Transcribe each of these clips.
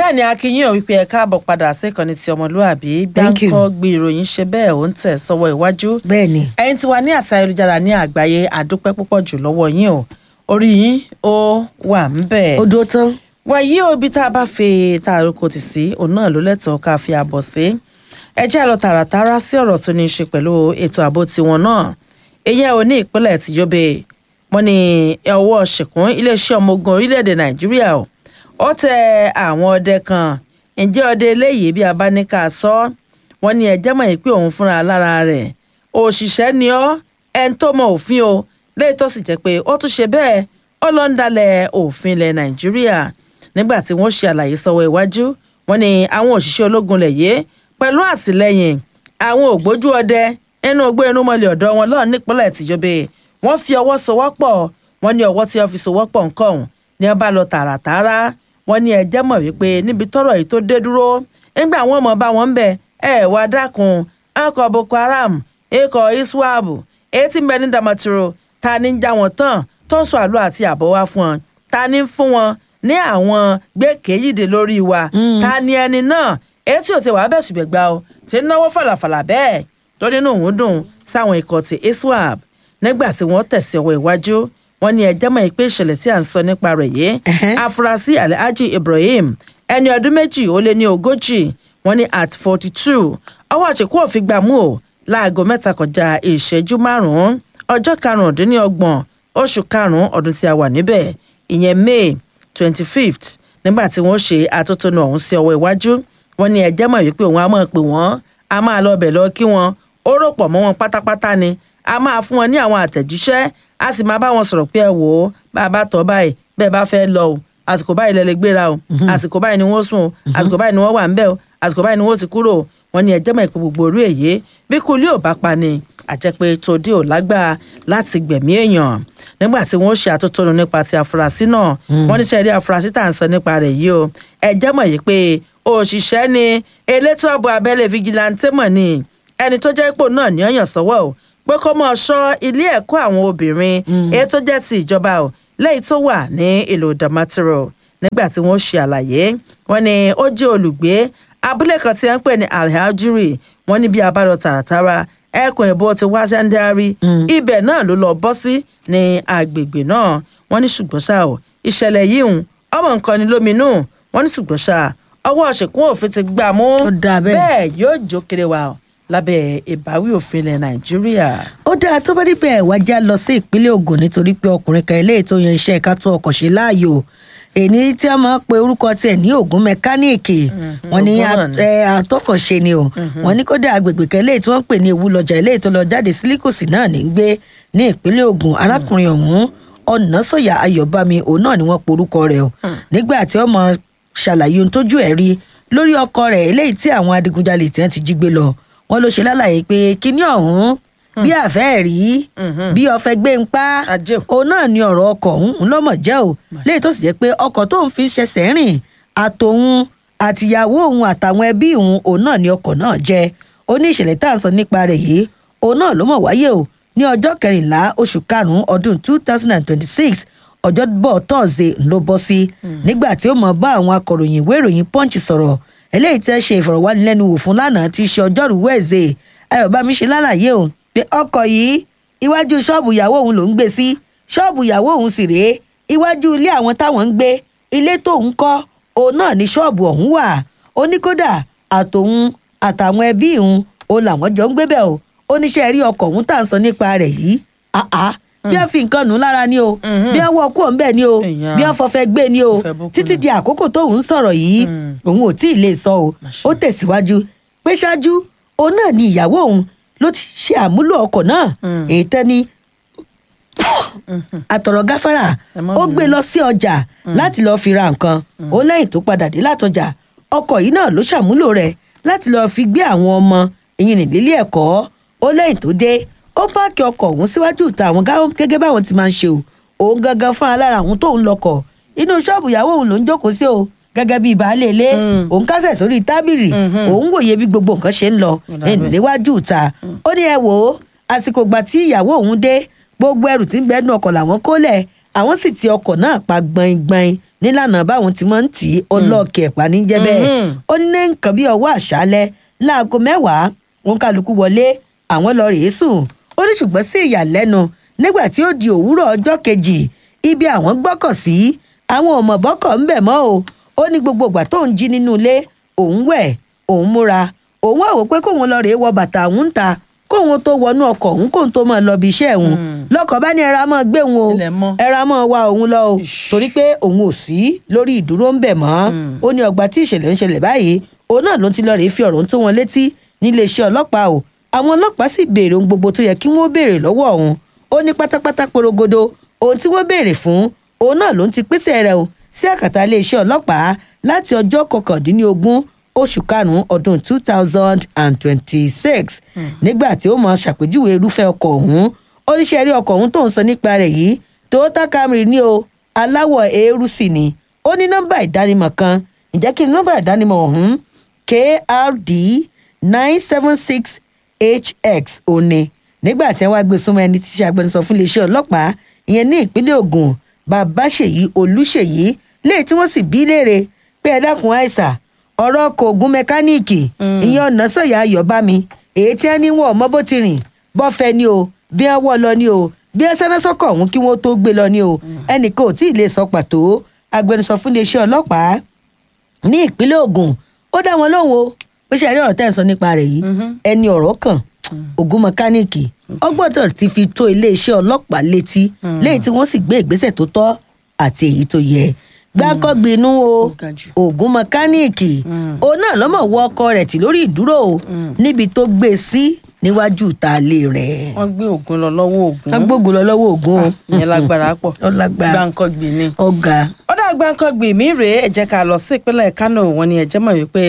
bẹ́ẹ̀ ni akínyìn ò wípé ẹ káàbọ̀ padà síkànnì ti ọmọlúàbí Thank you. gbáǹkọ́ gbé ìròyìn ṣe bẹ́ẹ̀ ó ń tẹ̀ sọ́wọ́ iwájú bẹ́ẹ̀ ni ẹ̀yin tí wà ní àtà ayélujára ní àgbáyé àdúpẹ́ púpọ̀ jù lọ́wọ́ yín o orí yín ó wà ń bẹ̀. ó dúró tán wàyí o ibi tá a bá fi tá a roko tì sí òun náà ló lẹ́tọ̀ọ́ ká fi àbọ̀ sí ẹ jẹ́ àlọ́ tààràtàrà sí ọ̀rọ̀ tó ní í ṣe pẹ̀lú ètò ààbò tiwọn náà èyí ẹ̀ ò ní ìpínlẹ̀ tí Yobe wọ́n ní ọwọ́ ṣìkún iléeṣẹ́ ọmọ ogun orílẹ̀-èdè Nàìjíríà o ó tẹ àwọn ọdẹ kan ǹjẹ́ ọdẹ eléyìí bí a bá ní ká sọ wọ́n ní ẹjẹ́ mọ̀ pé òun fúnra lára rẹ̀ òṣìṣẹ́ ni ọ́ ẹni tó mọ òfin o léyìí tó sì jẹ́ pé ó tún ṣe bẹ́ẹ̀ ó lọ ń dalẹ̀ òfin ilẹ̀ Nàìjíríà nígbà tí wọ́n ṣe àlàyé sọ́wọ́ iwájú wọ́n ní àwọn òṣìṣẹ́ ológun lẹ̀ yé pẹ̀lú àtìlẹ́yìn àwọn ògbójú ọdẹ inú ogbó inú mọ́lẹ̀ ọ̀dọ́ wọn lọ́ọ̀ nípínlẹ̀ tìjọba wọ́n fi ọwọ́ sowọ́pọ̀ wọ́n ní ọwọ́ tí wọ́n fi sowọ́pọ̀ nǹkan ọ̀hún ni wọ́n bá lọ tààràtààrà wọ́n ní ẹjẹ́ mọ̀ wípé níbi tọ́rọ̀ yìí tó dé dúró nígbà wọn mọ̀ bá wọn ń bẹ̀ ẹ wá dákun ọkọ̀ Boko Haram ikọ̀ iswap etí mbẹ ní Damaturu ta ni ń já wọn tán tó ń sọ àlọ́ àti àbọ̀ wá fún wọn ta ni ń fún wọn ní àwọn gbẹ́kẹ̀yìndé lórí wa ta ni ẹni náà etí ò ti wàá bẹ̀ ṣùgbẹ́gbà o ti ń náwó fàlàfàlà bẹ́ẹ̀ tó nínú òun dùn sáwọn ikọ̀ ti iswap nígbà tí wọ́n tẹ̀sí ọwọ́ iwájú wọ́n ní ẹjẹ́ mọ̀ pé ìṣẹ̀lẹ̀ tí à ń sọ nípa rẹ̀ yìí afurasí alhaji ibrahim ẹni ọdún méjì ó lé ní ogójì wọ́n ní at forty two ọwọ́ àṣekú òfin gbà mú o láago mẹ́ta kọjá ìṣẹ́jú márùn-ún ọjọ́ karùndínlọ́gbọ̀n oṣù karùn-ún ọdún tí a wà níbẹ̀ ìyẹn may twenty fifth nígbà tí wọ́n ṣe atótónu ọ̀hún sí ọwọ́ iwájú wọ́n ní ẹjẹ́ mọ̀ wípé òun á máa pè wọ́n á máa lọ bẹ̀ lọ kí wọ́n ó rò pọ̀ mọ́ wọn pátápátá ni a máa fún wọn ní àwọn àtẹ̀jíṣẹ́ a sì máa bá wọn sọ̀rọ̀ pé ẹ wò ó bá a bá tọ́ báyìí bẹ́ẹ̀ bá fẹ́ lọ o àsìkò báyìí lẹ lè gbéra o àsìkò báyìí ni wọ́n sùn o àsìkò báyìí ni wọ́n wà ń bẹ̀ o àsìkò báyìí ni wọ́n ti kúrò o wọ́n ní ẹjẹ́ mọ̀ ìpè gbogbo orí èyí bí kulí ò bá pa ni àjẹpé tòdí ò lágbára láti gbẹ̀mí èèyàn nígbà tí wọ́n ṣe àtótónu nípa ti àfúrásì náà wọ́n ní sẹ́ẹ̀rí àfúrásì tá à ń sọ nípa rẹ̀ yìí o ẹjẹ́ mọ̀ yìí pé òṣìṣẹ́ ni elétò ààbò abẹ́lé vigilante mọ̀ ni ẹni tó jẹ́ ipò náà ní ọ̀yàn sọ́wọ́ o pé kó mọ̀ ṣọ́ ilé ẹ̀kọ́ àwọn obìnrin èyí tó jẹ́ ti ìjọba o lẹ́yìn tó wà ní ìlú Damaturu nígbà tí wọ́n ṣe àlàyé wọ́n ní ó jẹ́ olùgbé abúlé kan tí wọ́n ń pè ní alhajuri wọ́n ní bí abájọ tààràtàrà ẹkùn ìbò ti wá sẹ́ńdárì ibẹ̀ náà ló lọ bọ́ sí ní agbègbè náà wọ́n ní ṣùgbọ́n ṣá o ìṣẹ̀lẹ̀ yìí ń ọmọ nǹkan ni lóminú wọ́n ní ṣùgbọ́n ṣá ọwọ́ ṣèkún òfin ti gbà mú Ó dáa bẹ́ẹ̀. bẹ́ẹ̀ yóò jó kiri wa o lábẹ́ ìbáwí òfin ilẹ̀ Nàìjíríà. ó dáa tó bá dípẹ́ wá já lọ sí ìpínlẹ̀ Ògùn nítorí pé ọkùnrin kan eléyìí tó yan iṣẹ́ ká tó ọkọ̀ ṣe láàyò èyí tí a máa ń pe orúkọ tiẹ̀ ní Ògùn mẹkáníìkì wọ́n ní Ògùn náà ni. ẹ, atọ́kọ̀ṣe ni o wọ́n ní kódà agbègbè kan eléyìí tí wọ́n ń pè ní ewu lọ́jà eléyìí tó lọ jáde sílíkòsì náà ní gbé ní ìpínlẹ̀ Ògùn arákùnrin ọ̀hún ọ̀nàsọ̀yà ayọ̀bámi òun náà ni wọ́n porúkọ rẹ̀ o nígbà tí ọmọ ṣàlàyé ohun tójú ẹ̀ rí lórí ọkọ rẹ̀ eléyìí tí àwọn adigunjalè tí wọ́n ti jí gbé lọ wọ́n ló ṣe lálàyé pé kíní ọ̀hún bí àfẹ́ rí bí ọ̀fẹ́ gbé ń pa Ajé o. òun náà ni ọ̀rọ̀ ọkọ̀ ọ̀hún ńlọ́mọ̀ jẹ́ o léyìí tó sì jẹ́ pé ọkọ̀ tóun fi ń ṣẹ̀ṣẹ̀ rìn àtòun àtìyàwó òun àtàwọn ẹbí òun òun náà ni ọkọ̀ náà jẹ́ ó ní ìṣẹ̀lẹ̀ tá à ń sọ nípa rẹ̀ yìí òun náà ló mọ̀ wáyé o ní ọjọ́ kẹrìnlá oṣù karùn-ún ọdún two thousand and twenty-six ọjọ́bọ̀ tọ́ọ̀sẹ̀ ló bọ́ sí nígbà tí ó mọ̀ bá àwọn akọ̀ròyìn ìwé ìròyìn punch sọ̀rọ̀ eléyìí tẹ́ ṣe ìfọ̀rọ̀wánilẹ́nuwò fún lánàá tí í ṣe ọjọ́rú wẹ̀ẹ́sẹ̀ ayọ̀bámi ṣe lálàyé o pé ọkọ̀ yìí iwájú ṣọ́ọ̀bù ìyàwó òun ló ń gbé sí ṣọ́ọ̀bù ìyàwó òun sì rèé iwájú ilé àwọn táwọn ń gbé ilé tóun kọ́ òun náà ní ṣọ́ọ̀bù ọ̀hún wà ó ní kódà àtòun àtàwọn ẹbí òun òun làwọn jọ ń gbé bẹ́ẹ̀ o ó níṣẹ́ rí ọkọ̀ òun tá à ń sọ nípa rẹ̀ yìí àá bí wọ́n fi nǹkan nù ú lára ni o bí wọ́n wọ kú òun bẹ́ẹ̀ ni o Èèyàn. bí wọ́n fọfẹ́ gbé ni o Fẹ́ bókú títí nù. di àkókò tóun ń sọ̀rọ̀ yìí òun ò tí ì lè sọ o ó tẹ̀síwájú pé ṣáájú òun náà ni ìyàwó òun ló ti ṣe àmúlò ọkọ̀ náà èyí tẹ́ ni àtọ̀rọ̀ gáfárà Ẹ má ó bínú. gbé lọ sí ọjà láti lọ́ọ́ fi ra nǹkan ó lẹ́yìn tó padà dé látọjà ọkọ̀ yìí náà ló ṣàmúlò rẹ̀ láti lọ́ọ́ fi gbé àwọn ọmọ ìyìn nílé ẹ̀kọ́ ó lẹ́yìn tó dé ó páàkì ọkọ̀ ọ̀hún síwájú ìta àwọn gáwọn gẹ́gẹ́ báwọn ti máa ń ṣe o òun gangan fúnra lára àwọn tóun lọkọ̀ inú ṣọ́ọ̀bù ìyàwó òun ló ń jókòó sí o gẹ́gẹ́ bíi baálé ilé òun kásẹ̀ sórí tábìlì òun wòye bí gbogbo nǹkan ṣe ń lọ ẹnì níwájú ìta ó ní ẹ wò ó àsìkò ìgbà tí ìyàwó òun dé gbogbo ẹrù tí ń bẹ nínú ọkọ̀ làwọn kólẹ̀ àwọn sì ti ọkọ̀ náà pa gbọ̀ngbọ̀n nílànà báwọn ti máa ń tì í ọlọ́ọ̀kẹ́ pa ní jẹ́ bẹ́ẹ̀ Mhm. ó ní nǹkan bí ọwọ́ àṣálẹ́ láago mẹ́wàá wọn kálukú wọlé àwọn lọ rèé sùn ó ní ṣùgbọ́n sí ìyàlẹ́nu nígbà tí ó di òwúrọ̀ ọjọ́ kejì ibi àwọn gbọ́kọ̀ sí àwọn ò mọ̀ bọ́kọ̀ ń bẹ̀ mọ́ o ó ní gbogbo ìgbà tó ń jí nínú ilé òun wẹ̀ òun múra òun àwò pé kóun lọ rèé wọ bàtà òun ń ta kóun tó wọnú ọkọ̀ òun kóun tó máa lọ bí iṣẹ́ òun lọ́kọ̀ bá ní ẹra máa gbé òun o Ilẹ̀ mọ́. ẹra máa wá òun lọ o Ish. torí pé òun ò sí lórí ìdúró ń bẹ̀ mọ́ ó ní ọgbà tí ìṣẹ̀lẹ̀ ń ṣẹlẹ̀ báyìí òun náà ló ti lọ rèé fi ọ̀rọ̀ ń tó wọn létí níléeṣẹ́ ọlọ́pàá o àwọn ọlọ́pàá sì béèrè ohun gbogbo tó yẹ kí wọ́n béèrè lọ́wọ́ òun ó ní pátápátá porogodo ohun tí wọ́n béèrè fún òun náà ló ń ti pèsè rẹ̀ o sí àkàtà iléeṣẹ́ ọlọ́pàá láti ọjọ́ kọkàndínlógún oṣù karùn-ún ọdún two thousand and twenty-six nígbà tí ó mọ ṣàpèjúwe irúfẹ́ ọkọ̀ ọ̀hún oníṣẹ́ rí ọkọ̀ ọ̀hún tó ń sọ nípa rẹ̀ yìí toyota camry ní o aláwọ̀ eérú sì ni ó ní nọ́mbà ìdánimọ̀ kan ǹjẹ́ kí ni nọ́mbà ìdánimọ̀ ọ̀hún krd nine seven six hx òní nígbà tí wọ́n wá gbé súnmọ́ ẹni tí í ṣe agbẹnusọ fún iléeṣẹ́ ọlọ́pàá ìyẹn ní ìpínlẹ̀ Ògùn babáṣèyí olúṣèyí léyìí tí wọ́n sì bí léèrè pé ẹ dákun àìsà ọ̀rọ̀ ọkọ̀ ògùn mẹkáníìkì ìyẹn ọ̀nà sọ̀yà ayọ̀bámi èyí tí wọ́n ní wọn ò mọ bó ti rìn bọ́fẹ́ ni o bí wọ́n wọ́ lọ ni o bí wọ́n sáná sọ́kọ̀ ọ̀hún kí wọ́n tó gbé lọ ni o ẹnìkan ò tí ì lè sọ pàtó agbẹnusọ fún iléeṣẹ́ ọlọ́pàá ní ìpínlẹ̀ Ògùn ó dá wọn lóhùn o bó ṣe àdéhùn tẹ́ ẹ̀ ń sọ nípa rẹ̀ yìí ẹni ọ̀rọ̀ kàn ògùn mẹkáníìkì ó gbọ́dọ̀ ti fi tó iléeṣẹ́ ọlọ́pàá létí lẹ́yìn tí wọ́n sì gbé ìgbésẹ̀ tó tọ́ àti èyí tó yẹ gbáǹkọ́gbinú o Ó ga jù. ògùn mẹkáníìkì òun náà lọ́mọ̀ wọ ọkọ rẹ̀ tì lórí ìdúró o níbi tó gbé e sí níwájú ìtàlé rẹ̀ wọ́n gbé ògùn lọ lọ́wọ́ ògùn wọ́n gbógun lọ lọ́wọ́ ògùn o ìyẹn lágbára pọ̀ Ó lágbára. gbáǹkọ́gbì ni. ọ̀gá ọ̀dà gbáǹkọ́gbì mi rèé ẹ jẹ́ ká lọ sí ìpínlẹ̀ Kánò wọn ni ẹ jẹ́ mọ̀ wípé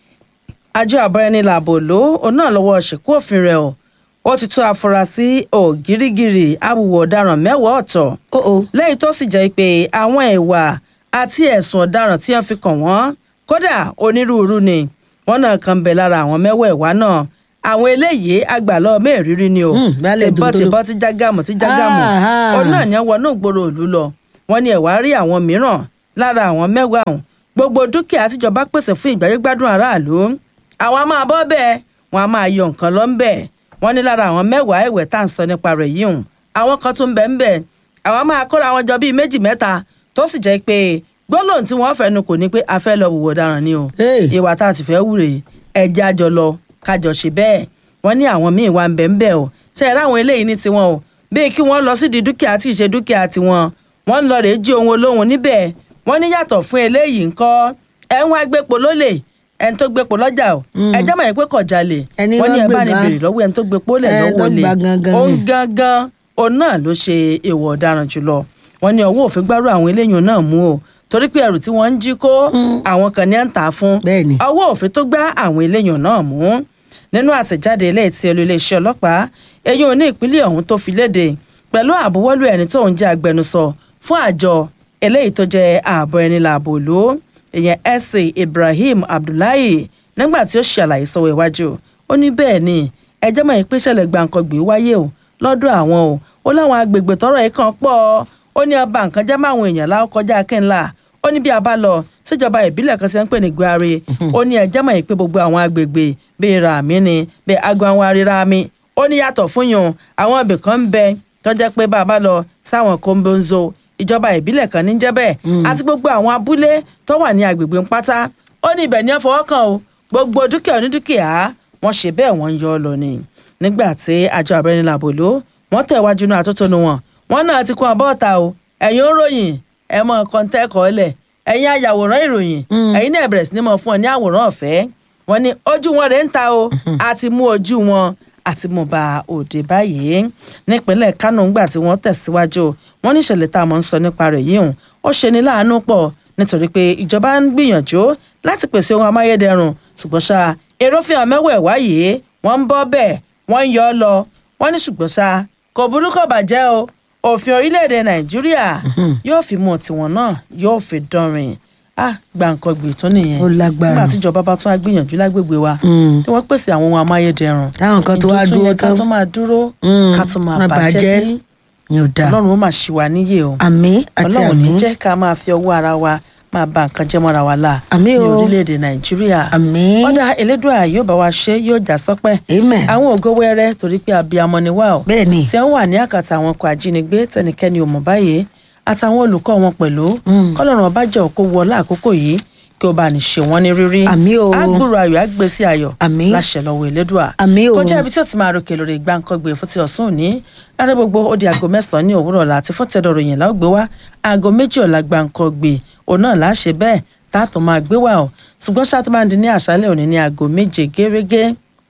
àjọ àbọ̀rẹ́ni làbò ló òun náà lọ́wọ́ ṣìkú òfin rẹ̀ o ó ti tú afurasí ògírígìrì awùwọ̀ ọ̀daràn mẹ́wàá ọ̀tọ̀ ó o lẹ́yìn tó sì jẹ́ pé àwọn ìwà àti ẹ̀sùn ọ̀daràn tí wọ́n fi kàn wọ́n kódà onírúurú ni wọ́n náà kan bẹ̀ lára àwọn mẹ́wẹ̀ẹ̀wá náà àwọn eléyìí àgbàlọ́ mẹ́rìírí ni o Hmm, baálẹ̀ tìbọ́ dòdòdó. tìbọ́ tí jágàmù tí jágàmù Ah, òun náà ní wọnú ìgboro ìlú lọ wọ́n ní ẹ̀wá rí àwọn mìíràn lára àwọn mẹ́wàá ọ̀hún gbogbo dúkìá tíjọba pèsè fún ìgbáyégbádùn aráàlú àwọn a máa bọ́ bẹ́ẹ̀ wọ́n a máa yọ nǹkan lọ ń bẹ̀ wọ́n ní lára àwọn mẹ́wàá ẹ̀wẹ̀ tá à ń sọ nípa rẹ̀ yìí hùn àwọn kan tún bẹ̀ ń bẹ̀ àwọn máa kóra wọn jọ bíi méjì mẹ́ta tó sì jẹ́ pé gbólóhùn tí wọ́n fẹ́nu kò ní pé a fẹ́ lọ wùwọ̀ ọ̀daràn ni o Hey. ìwà tá a sì fẹ́ wúre ẹ̀jẹ̀ àjọ lọ kájọ ṣe bẹ́ẹ̀ wọ́n ní àwọn míì wà ń bẹ̀ ń bẹ̀ o tẹ́ ẹ ráwọn eléyìí ní tiwọn o bíi kí wọ́n lọ sídìí dúkìá tí ì ṣe dúkìá tiwọn wọ́n ń lọ rèé jí ohun olóhùn níbẹ̀ wọ́n ní yàtọ̀ fún eléyìí ńkọ́ ẹ̀ ń wá gbépo lólè ẹ̀ ń tó gbépo lọ́jà o ẹ jẹ́ mọ̀ ẹ́ pé kò jalè Ẹni wọ́n ní wọ́n ẹ bá ní gbé bèrè lọ́wọ́ ẹ̀ ń tó gbépo lẹ̀ Ẹ lọ́wọ́ tó olè gba gangan òun ni. gangan òun náà ló ṣe èèwọ̀ ọ̀daràn jùlọ wọ́n ní ọwọ́ òfin gbárù àwọn eléyìí náà mú o torí pé ẹrù tí wọ́n ń jí kó àwọn kan ní à ń tà á fún Bẹ́ẹ̀ni. ọwọ́ òfin tó gbá àwọn eléyìí náà mú nínú àtẹ̀jáde ilé tí olú iléeṣẹ́ ọlọ́pàá eyín oní ìpínlẹ̀ ọ̀hún tó fi léde pẹ̀lú àbúwọ́lù ẹni tó ń jẹ́ agbẹnusọ fún àjọ eléyìí tó jẹ́ ààbò ẹni làbò ló ìyẹn ẹsẹ Ibrahim Abdullahi nígbà tí ó ṣe àlàyé sọ́wọ́ iwájú ó ní bẹ́ẹ̀ ni ẹjẹ́ mọ̀ pé ìṣẹ̀lẹ̀ gbàǹkangbè wáyé o lọ́dọ̀ àwọn o ó láwọn agbègbè tọ́rọ̀ yìí kan pọ̀ ó ní ọba nǹkan jẹ́ máwọn èèyàn láwọn kọjá kínla ó ní bí a bá lọ síjọba ìbílẹ̀ kan ṣe ń pè ní Gwari ó ní ẹjẹ́ mọ̀ pé gbogbo àwọn agbègbè bíi Ràmí ni bíi Agbanwari Ràmí ó ní yàtọ̀ fún yun àwọn ibì kan ń bẹ tó jẹ́ pé bá a bá lọ sáwọn kóńbóńzó ìjọba ìbílẹ̀ kan ní jẹ́ bẹ́ẹ̀ àti gbogbo àwọn abúlé tó wà ní agbègbè ń pátá ó ní ibẹ̀ ní ẹ fọwọ́ kàn o gbogbo dúkìá onídúkìá wọ́n ṣe bẹ́ẹ̀ wọ́n ń yọ ọ lọ ni nígbà tí àjọ àbẹ̀rẹ̀ làbò ló wọ́n tẹ̀ wájú náà àtótónu wọn wọ́n náà ti kún abọ́ ọ̀tá o ẹ̀yin ó ròyìn ẹ̀ mọ kọ́ńtẹ́kọ̀ọ́ lẹ̀ ẹ̀yin ayàwòrán ìròyìn ẹ̀yin náà bẹ̀rẹ̀ sí ní mọ fún ọ ní àwòrán ọ̀fẹ́ wọ́n ní ojú wọn rẹ̀ ń ta o àti mú ojú wọn àti mú ba òde báyìí nípínlẹ̀ Kánò ńgbà tí wọ́n tẹ̀síwájú wọ́n ní ìṣẹ̀lẹ̀ tá a mọ̀ ń sọ nípa rẹ̀ yìí hùn ó ṣe ní láàánú pọ̀ nítorí pé ìjọba ń gbìyànjú láti pèsè ohun amáyédẹrùn ṣùgbọ́n ṣá èròfin àmẹ́wẹ̀ẹ́wá yìí wọ́n ń bọ́ bẹ́ẹ̀ wọ́n ń yọ ọ́ lọ wọ́n ní ṣùgbọ́n ṣá kò burú kò bàjẹ́ o òfin orílẹ̀-èdè Nàìjíríà yóò fi mú tiwọn náà yóò fi dánrin ah gbàǹkangbè tún nìyẹn Ó lágbára. nígbà tíjọba bá tún á gbìyànjú lágbègbè wa Mm. tí wọ́n pèsè àwọn ohun amáyédẹrùn Táwọn kan tó wá ìjọ tún dúró yẹ ká tán. tún máa dúró Mm, ká tún máa má bàjẹ́ bàjẹ́. bí ni ò dáa ọlọ́run ó mà ṣì wá níyè o àmì àti ọlọ́run àmì ní jẹ́ ká máa fi ọwọ́ ara wa máa ba nǹkan jẹ́ mọ́ra wa la Àmín ní o. orílẹ̀-èdè nàìjíríà àmì ọ̀dà elédùà yóò bá wa ṣe yóò já sọ́pẹ́ amen àwọn ògo wẹ́rẹ́ torí pé abiyamọ ni wá o bẹ́ẹ̀ ni tí wọ́n wà ní àkàtà àwọn ọkọ̀ ajínigbé tẹnikẹ́ni ò mọ̀ báyìí àtàwọn olùkọ́ wọn pẹ̀lú Mm. kọ́lọ́run ọba jẹ́ òkú wọlé àkókò yìí kí ó bá ní ṣe wọ́n ní rírí àmì o agbúrò ayọ̀ àgbèsí ayọ̀ Àmín. láṣẹ lọ́wọ́ elédùà àmì o kọjá ibi tí ó ti máa ròkè lórí gbàǹkangbè fún ti ọ̀sán òní lára gbogbo ó di aago mẹ́sàn-án ní òwúrọ̀ ọ̀la àti fọ́tẹ̀dọ̀ ròyìn láò gbé wá aago méjì ọ̀la gbàǹkangbè òun náà là á ṣe bẹ́ẹ̀ tá a tó máa gbé wá o ṣùgbọ́n ṣáà tó máa di ní àṣálẹ̀ òní ní aago méje gẹ́rẹ́gẹ́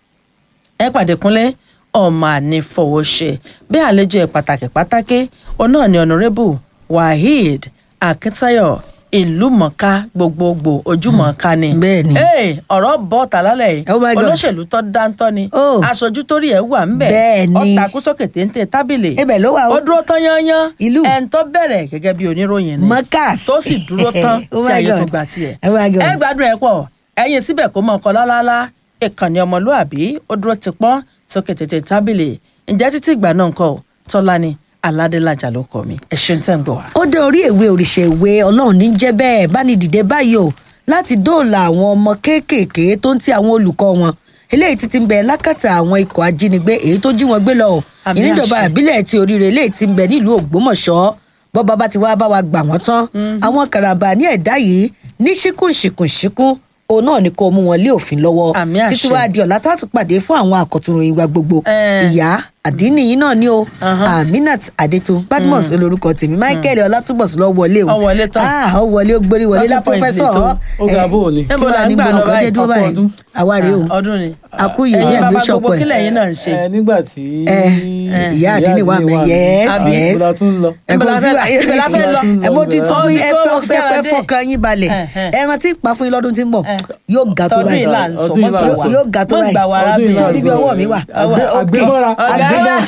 ẹ pàdé kúnlẹ̀ ọmọ ànífọwọ́ṣe bí àlejò ẹ̀ pàtàkì pàtàkì òun náà ni ọ̀nàrẹ́bù waheed akíntáyọ̀ ìlúmọ̀ọ́ká gbogbogbò ojúmọ̀ọ́ká ni bẹ́ẹ̀ ni Hey, ọ̀rọ̀ bọ́ ta lálẹ́ yìí Oh my God. olóṣèlú tó dáńtọ́ ni Oh. aṣojú torí ẹ̀ wà ńbẹ̀ Bẹ́ẹ̀ ni. ọ̀tà kú sókè téńté tábìlì ibẹ̀ ló wà ó o dúró tán yányán Ìlú. ẹ̀ ń tọ́ bẹ̀rẹ̀ gẹ́gẹ́ bí oníròyìn ni mọ́kàs tó sì dúró tán Oh tí my ayé tó God. gbà tiẹ̀ Oh my God. ẹ gbádùn ẹ pọ̀ ẹ̀yin síbẹ̀ kó mọ ọkọ lálálá ìkànnì ọmọlúàbí ó dúró ti pọ́n sókè tètè tábìlì ǹjẹ́ títí ìgbà náà ńkọ́ ò? tọ́lá ni aládélájà ló kọ mi ẹ ṣeun tẹ́ ń gbọ́ wá. ó dé orí ìwé òrìṣà ìwé ọlọ́run ní jẹ́ bẹ́ẹ̀ bá ní dìde báyìí o láti dóòlà àwọn ọmọ kéékèèké tó ń ti àwọn olùkọ́ wọn eléyìí ti ti ń bẹ lákàtà àwọn ikọ̀ ajínigbé èyí tó jí wọn gbé lọ o Àmì ìníjọba àṣẹ. ìbílẹ̀ ti oríire eléyìí ti ń bẹ nílùú ògbómọ̀ṣọ́ bọ́ba bá ti wá bá wa gbà wọ́n tán àwọn karambà ní ẹ̀dá yìí ní ṣíkùn ṣìkùn ṣíkùn òun náà ni kò mú wọn lé òfin lọ́wọ́ Àmì àṣẹ. títí wá di ọ̀la tá a tún pàdé fún àwọn àkọ́túnròyìn wa gbogbo Eh. ìyá àdínní yìí náà ni o Ahan. aminat adetun badmus olórúkọ tèmi michael ọlátúbọ̀sùn lọ wọlé o Ó wọlé tán. ah ó wọlé ó gbórí wọlé lá Lọ́dún point pọfẹsọ lè tó. Ó ga bó o ní. níbo la ń gbà lọ báyìí dúró Ọ̀pọ̀ báyìí ọdún. àwa rèé o Ah, ọdún ni àkú yìí ẹ̀yin ẹgbẹ bàbá ṣọpọ gbogbo ẹ kílẹ̀ yín náà ń ṣe. ẹ nígbà tí ẹ, ìyá àdínní wà mí, yes, àbí yes. ìbúra tún lọ. Níbo la fẹ́ lọ? Níbo la fẹ́ lọ? ẹ mo ti tún Ó fún ti yín ẹ tó, fẹ́ ó ti fẹ́ fẹ́ràn fẹ́ dé. fọkàn yín balẹ̀ Eh, eh. ẹran tí ń pa fún yín lọ́dún tí ń bọ̀ Eh. yóò ga tó tọdún báyìí yìí là ń sọ Ọdún yìí là ń mọ́ sọ. gbà yóò ga tó mọ́ gbà wá Ọdún yìí là ń níbi arábìnrin. ọwọ́ mi wà Àgbẹ̀- àgbẹ̀mọ́ra. àgbẹ̀mọ́ra.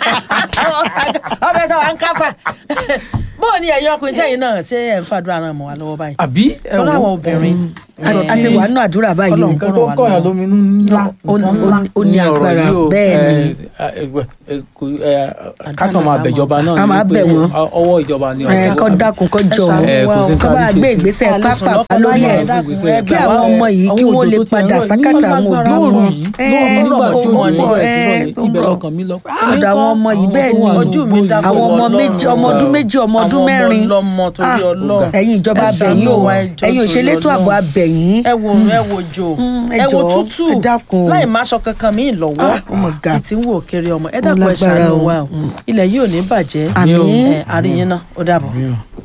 ọbẹ̀ sọ wà ń káfà bóò ni ẹ̀yin ọkùnrin sẹ́yìn náà ṣé ẹ̀ ń fàdúrà náà mọ́ wa lọ́wọ́ báyìí àbí ẹ tọ́lá àwọn wo obìnrin àti àti wà nínú àdúrà báyìí o Ọlọ́run nǹkan tó kọ̀yàn lóminú ńlá Ó ní- nǹkan ńlá ó ní ọ̀rọ̀ agbára, yìí o. bẹ́ẹ̀ ni. Ẹ, ẹ, ẹ, kò- ẹ, kákan máa bẹ̀jọba náà A máa ni bẹ̀ pé wọ́n. ọwọ́ ìjọba ni ẹ ọ̀rọ̀ kọ́ àbí- dákun kọ́ jọ ṣàánú ẹ, kò sí wọn kọ́ bá nǹkan gbé àbí ìgbésẹ̀ Àlùsùn pápá lọ́kọ́ lórí láyé ẹ̀ ẹ̀dá kù, ẹ kí gbà àwọn wá. ọmọ yìí kí Àwọn wọ́n lè òjò tó ti padà ẹ̀rọ ní sákàtà àwọn òbí lóòrùn wọn. yìí Ẹ, lóòrùn nígbà tí ó wọ́n mọ̀, bẹ̀rẹ̀ sí ẹ, lọ tó ní ibẹ̀ mọ̀. lọ́kàn mi lọ. ọ̀dọ̀ àwọn ọmọ yìí bẹ́ẹ̀ ni ojú mi dákọ̀ àwọn ọmọ Ọlọ́run. méjì ọmọ ọdún méjì ọmọ ọdún mẹ́rin àwọn ọmọ ọlọ́mọ torí Ah, Ọlọ́run ẹ̀yin ìjọba Ẹ abẹ̀yìn ṣàánú o wa, ẹ jọ̀ọ́ ẹ̀yin torí òṣèlétò Ọlọ́run. ààbò abẹ̀yìn ẹ wo ẹ wo jò Mm, ẹ ẹ wo jọ̀ọ́, tútù ẹ dákun. láì má aṣọ kankan míì lọ́wọ́ Ah, oh my God. kì í ti ń wò kiri ọmọ ẹ Ó dákun ẹ lágbára ṣàánú o. wa o ilẹ̀ yìí ò ní bàjẹ́ Àmín. ẹ àríyìn náà ó dàbọ̀. Yeah.